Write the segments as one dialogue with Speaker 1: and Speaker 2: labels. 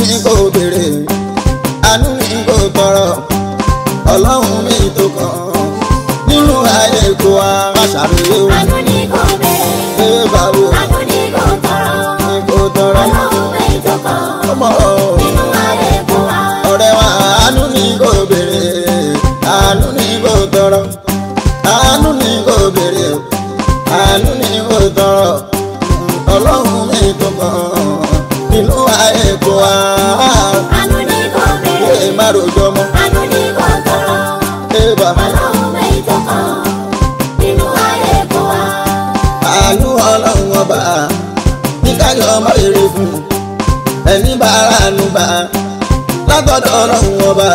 Speaker 1: ní kò béèrè àánú ní kò tọrọ ọlọ́run mi tó kàn nínú ayé kó wa má ṣàròyé o
Speaker 2: àánú ní kò bẹ̀rẹ̀
Speaker 1: ṣé báwo
Speaker 2: àánú ní kò tọrọ
Speaker 1: ní kò tọrọ
Speaker 2: ọlọ́run èyí tó kàn
Speaker 1: ọmọ
Speaker 2: nínú ayé kó wa.
Speaker 1: ọ̀rẹ́ wa àánú ní kò béèrè àánú ní kò tọrọ àánú ní kò béèrè àánú ní kò tọrọ ọlọ́run mi tó kàn nínú ayé kó wa
Speaker 2: àánú ní kò
Speaker 1: ṣé
Speaker 2: bẹ̀rẹ̀
Speaker 1: má rojọ́ mọ́
Speaker 2: àánú ní kò tọrọ
Speaker 1: ṣé bá
Speaker 2: ọlọ́run èyí tó kàn nínú ayé kó wa.
Speaker 1: àánú ọlọ́run ọba ní káyọ̀ ọmọ rere fún ẹni bá aráàánú bá látọ̀dọ̀ ọlọ́run ọba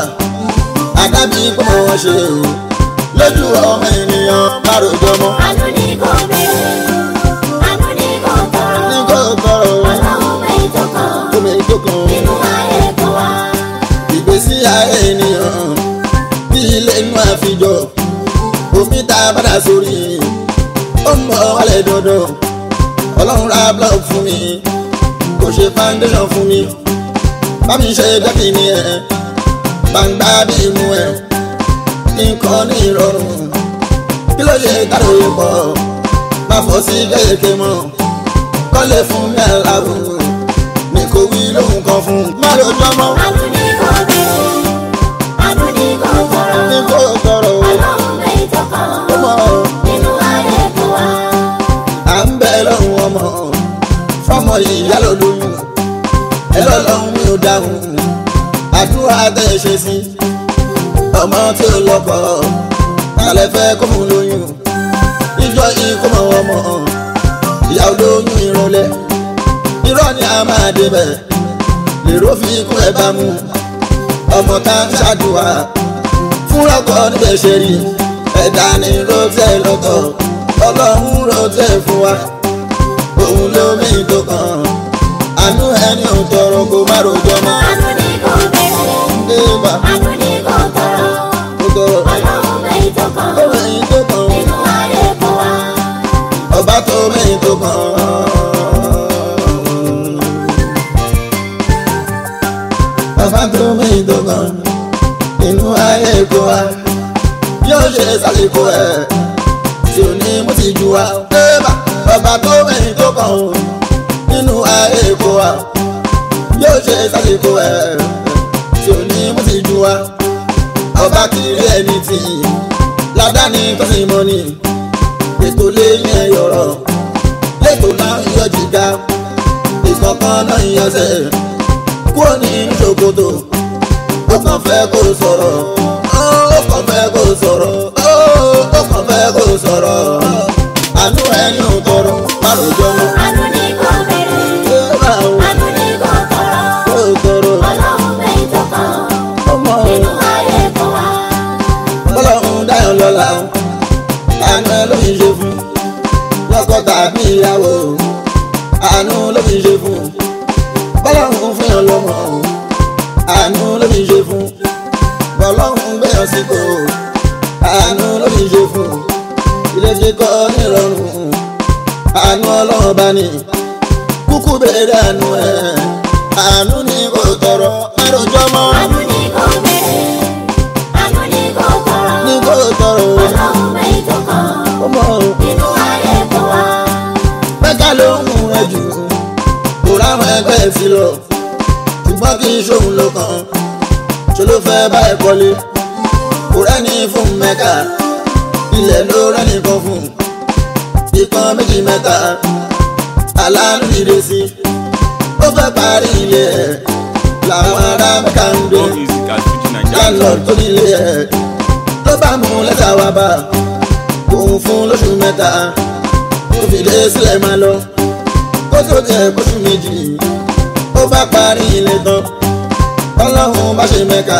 Speaker 1: àdábì pọ̀ wọ́n ṣe lójú ọmọ ènìyàn má rojọ́ mọ́
Speaker 2: àánú ní kò bẹ̀rẹ̀ àánú ní kò tọrọ
Speaker 1: ní kò tọrọ
Speaker 2: ọlọ́run èyí tó kàn
Speaker 1: omi tó kàn
Speaker 2: nínú ayé kó wa.
Speaker 1: ìgbésí ayé ènìyàn bí ilé inú àfijọ́ omi tá a padà sórí ó ń bọ̀ wálẹ̀ dandan ọlọ́run ra block fún mi kò ṣe foundation fún mi bá mi ṣe dẹ́kì ni ẹ̀ gbangba bí imú ẹ̀ nǹkan ní ìrọ̀rùn kí ló ṣe káròyé pọ̀ má fọ́ sí kéèké mọ́ kọ́lé fún mi àlàbò ní kò wí lóhùn kan fún má lójọ́ mọ́
Speaker 2: àánú ní kò bẹ̀rẹ̀ àánú ní kò tọrọ
Speaker 1: ní kò tọrọ o.
Speaker 2: ọlọ́run èyí tó kàn
Speaker 1: ọmọ
Speaker 2: nínú ayé kó wa.
Speaker 1: à ń bẹ lọ́rùn ọmọ fọmọ ìyá ló lóyún ẹ lọ́lọ́run mi ò dáhùn àdúrà tẹ́ ẹ ṣe sí ọmọ tí ó lọ́kọ alẹ́ fẹ́ kó mú lóyún ìjọ ikú mọ̀ ọmọ ìyá olóyún ìrọ̀lẹ́ irọ́ ni a máa débẹ̀ lèrò fi kún ẹ bá mú ọmọ tá ń ṣàdúrà fún ọkọ níbẹ̀ ṣe rí ẹ̀dá ni rotẹ́ lọ́tọ̀ ọlọ́run rotẹ́ fún wa òun ló mí tó kàn àánú ẹni ò tọrọ kó má rojọ́ mọ́
Speaker 2: àánú ní kò bẹ̀rẹ̀
Speaker 1: débà
Speaker 2: àánú ní kò tọrọ
Speaker 1: ó tọrọ
Speaker 2: ọlọ́run èyí tó kàn
Speaker 1: ó mẹ́yìn tó kàn
Speaker 2: nínú ayé kó wa.
Speaker 1: ọba tó mẹ́yìn tó kàn ọba tó mẹ́yìn tó kàn inú ayé kó wa yóò ṣe sálẹ̀kọ́ ẹ̀ tí ò ní mú ti ju wa débà ọba tó mẹ́yìn tó kàn ó nínú ayé kó wa yóò ṣe sálẹ̀kọ́ ẹ̀ tí ò ní mú ti ju wa ọba kiri ẹni tì í ládàáni tó sì mọ́ ni ètò lẹ́yìn ẹ̀yọ̀rọ̀ lẹ́tọ̀ náà ń yọ jìgá ìkọ̀kan náà ń yọsẹ̀ kúrò ní ṣòkòtò ó kàn fẹ́ kó sọ̀rọ̀ ó kàn fẹ́ kó sọ̀rọ̀ ó kàn fẹ́ kó sọ̀rọ̀ àánú ẹni ò tọrọ má lójọ́ mọ́
Speaker 2: àánú ní kò bẹ̀rẹ̀
Speaker 1: ṣé báwo
Speaker 2: àánú ní kò tọrọ
Speaker 1: kó tọrọ
Speaker 2: ọlọ́run èyí tó kàn
Speaker 1: ọmọ
Speaker 2: nínú ayé kó wa.
Speaker 1: ọlọ́run dáyọ̀ lọ́la àánú ẹ ló ń ṣe fún lọ́kọ tàbí ìyàwó àánú ló fi ṣe fún bọ́lọ́run fún yàn lọ́mọ àánú ló fi ṣe fún bọ́lọ́run gbẹ̀yàn sípò àánú ló fi ṣe fún ilé kíkọ́ nírọ̀rùn àánú ọlọ́run bá ní kúkú bẹ̀rẹ̀ àánú ẹ̀ àánú ní kò tọrọ márùjọ́ mọ́
Speaker 2: àánú ní kò bẹ̀rẹ̀ àánú ní kò tọrọ
Speaker 1: ní kò tọrọ
Speaker 2: ọlọ́run èyí tó kàn
Speaker 1: ọmọ
Speaker 2: nínú ayé kó wa.
Speaker 1: mẹ́ka ló ń mú ẹ jù kò ráwọn ẹgbẹ́ sí lọ ṣùgbọ́n kì í ṣòun ló kàn ṣe ló fẹ́ bá ẹ kọ́lé kò rẹ́ni fún mẹ́ka ilẹ̀ ló rẹ́ni kan fún ìkan méjì mẹ́ta aláàánú dìde sí ó fẹ́ parí ilé ẹ̀ làwọn ará mẹ́ka ń gbé
Speaker 3: More music at Fuji Nigeria.
Speaker 1: landlord tó nílé ẹ̀ ló bá mú lẹ́tà wá bá òun fún lóṣù mẹ́ta ó fi lé sílẹ̀ máa lọ kó tó jẹ́ kóṣù méjì ó bá parí ilé tán ọlọ́run bá ṣe mẹ́ka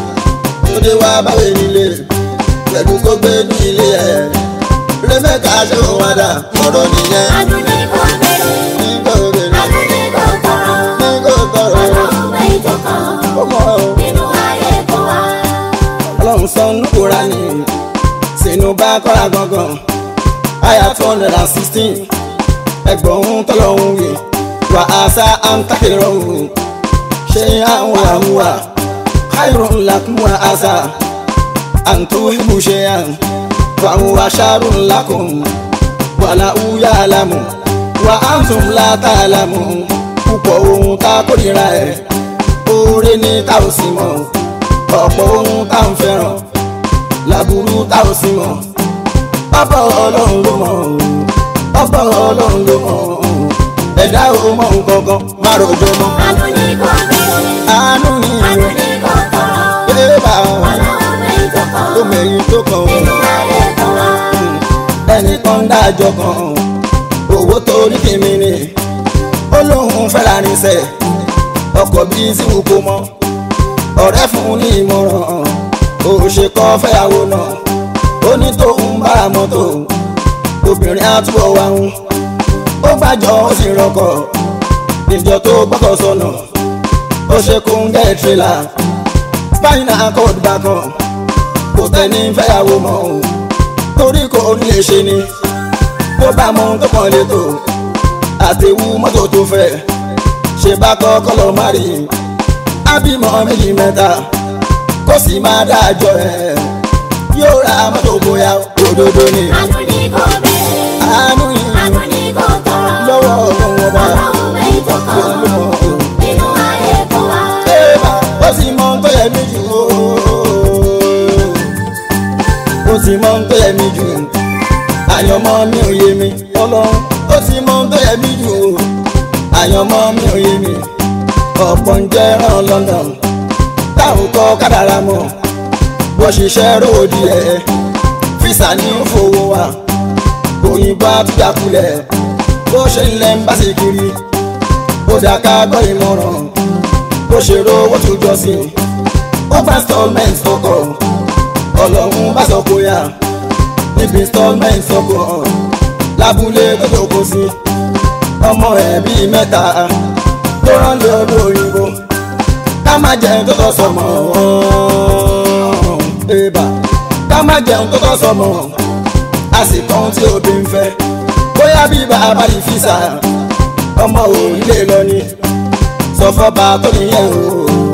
Speaker 1: ó dé wá báwé nílé pẹ̀lú kó gbé ní ilé ẹ̀ rẹ mẹ́ka ṣe òun wá dà ọ̀rọ̀ nìyẹn
Speaker 2: àánú ní kò bẹ̀rẹ̀
Speaker 1: nígbà òbèrè
Speaker 2: àánú ní kò tọrọ
Speaker 1: nígbà òtọrọ
Speaker 2: ọlọ́run èyí tó kàn
Speaker 1: ọmọ
Speaker 2: nínú ayé kó wa.
Speaker 1: ọlọ́run sọ nùkúra ní sínú bá kọ́ra gangan àyà two hundred and sixteen ẹgbọ̀n tọ́lọ́hún wì wà á sá àǹtàkìrọ̀hún ṣe àwọn àwùwà khairun lakum wa asa àǹtó ibù ṣe àn fàwọn aṣáárù lakum wàlà úyà àlámù wà áǹtùm látàlámù púpọ̀ ohun tá a kórìíra ẹ̀ oore ní tá ò sí mọ̀ ọ̀pọ̀ ohun tá ò ń fẹ́ràn làbúrú tá ò sí mọ̀ ọ̀pọ̀ ọlọ́run ló mọ̀ ọ̀pọ̀ ọlọ́run ló mọ̀ ẹ̀dá ò mọ̀ nǹkan kan má rojọ́ mọ́
Speaker 2: Àánú ni kò béèrè.
Speaker 1: àánú ni
Speaker 2: Àánú ni kò tọrọ.
Speaker 1: bébà
Speaker 2: Ọlọ́run mẹ́yìn tó kàn.
Speaker 1: tó mẹ́yìn tó kàn ó.
Speaker 2: Nínú ayé tó wá.
Speaker 1: ẹnìkan dájọ́ kan owó tó ní kìíní ni ó lóun fẹ́ra níṣẹ́ ọkọ̀ bíi síwù kó mọ́ ọ̀rẹ́ fún un ní ìmọ̀ràn ó ṣe kọ́ fẹ́yàwó náà ó ní tóun bá mọ́tò obìnrin àtúbọ̀ wá ń ó gbàjọ́ ó sì rọkọ̀ ìjọ tó gbọ́kọ̀ sọnà ó ṣe kó ń gẹ́ tírélà spinal cord bá kan kò tẹ́ni fẹ́yàwó mọ́ o torí kò ní lè ṣe ni tó bá mọ tó kàn lè tó àtẹ̀wù mọ́tò tó fẹ́ ṣe bá kọ́kọ́ lọ má rí ábímọ méjì mẹ́ta kó sì máa dájọ́ ẹ̀ yóò ra mọ́tò bóyá òdodo ni
Speaker 2: Àánú ni kò béèrè.
Speaker 1: àánú yìí
Speaker 2: Àánú ni kò tọrọ.
Speaker 1: lọ́wọ́ ọ̀hún ọba
Speaker 2: Ọlọ́run mẹ́yìn tó kàn. Nínú ayé tó wá.
Speaker 1: Eba, ó sì mọ tó yẹ mí jù ó. ó sì mọ tó yẹ mí jù àyànmọ́ mi ò yé mi ọlọ́run ó sì mọ tó yẹ mí jù àyànmọ́ mi ò yé mi ọ̀pọ̀ ń jẹ́ ràn London táwọn kọ́ kádàrá mọ́ wọ́n ṣiṣẹ́ ròdì ẹ̀ físà ní fowó wa òyìnbó àtúnyàkulẹ̀ bó ṣe ń lẹ́ ń bá sí kiri ó dá ká gbọ́ ìmọ̀ràn bó ṣe rówó tó jọ sí ó bá installment ọkọ̀ ọlọ́run bá sọ kó yá níbi installment ọkọ̀ lábúlé tó tó kó sí ọmọ ẹ̀ bíi mẹ́ta tó rán lé ọdún òyìnbó ká má jẹun tó tọ́ sọmọ ẹ̀bà ká má jẹun tó tọ́ sọmọ àsìkò tí òbí ń fẹ́ bóyá bí bàbá yìí fi sà ọmọ òun lè lọ ni sọ fọba tó nìyẹn o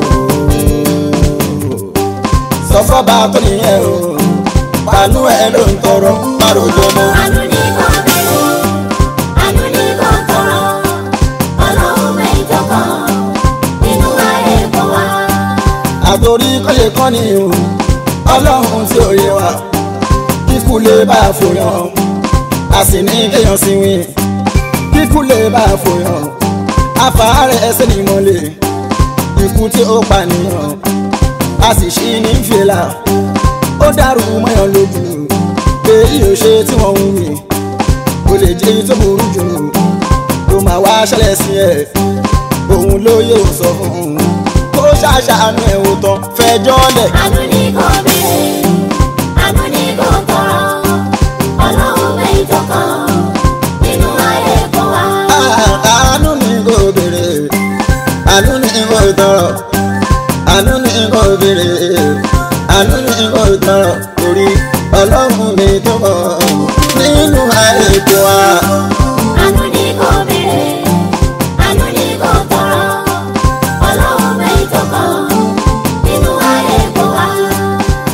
Speaker 1: sọ fọba tó nìyẹn o pàánù ẹ ló ń tọrọ márùjọ mọ.
Speaker 2: Àánú ni kò béèrè. Àánú ni kò tọrọ. Ọlọ́run mẹ́yìn tó kàn. Nínú ayé tó wá.
Speaker 1: àtòrí kọ́lé kọ́ ni o ọlọ́run tí ò yé wa kíkú lè bá a fòyàn a sì ní kéèyàn sí wí kíkú lè bá a fòyàn afárẹ̀ ẹsẹ̀ ni mo lè ikú tí ó pànìyàn a sì ṣí ní fìlà ó dàrú mọ́yàn lójú èyí ò ṣe tí wọ́n ń wí kò lè jẹ́ èyí tó burú jù ló máa wá ṣẹlẹ̀ sí ẹ̀ òun ló yóò sọ fún un kó ṣàṣàánú ẹ̀ wò tán fẹjọ́ lẹ̀.
Speaker 2: Àánú ni kò béèrè. Àánú ni kò tọrọ. Ọlọ́run mẹ́yìn tó kàn. Nínú ayé tó wá.
Speaker 1: àánú ni kò béèrè àánú ni kò tọrọ àánú ni kò béèrè àánú ni kò tọrọ torí ọlọ́run mi tó mọ̀ nínú ayé tó wá.
Speaker 2: Àánú ni kò béèrè. Àánú ni kò tọrọ. Ọlọ́run mẹ́yìn tó kàn. Nínú ayé tó wá.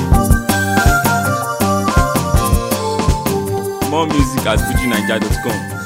Speaker 3: More music at fujinaija.com.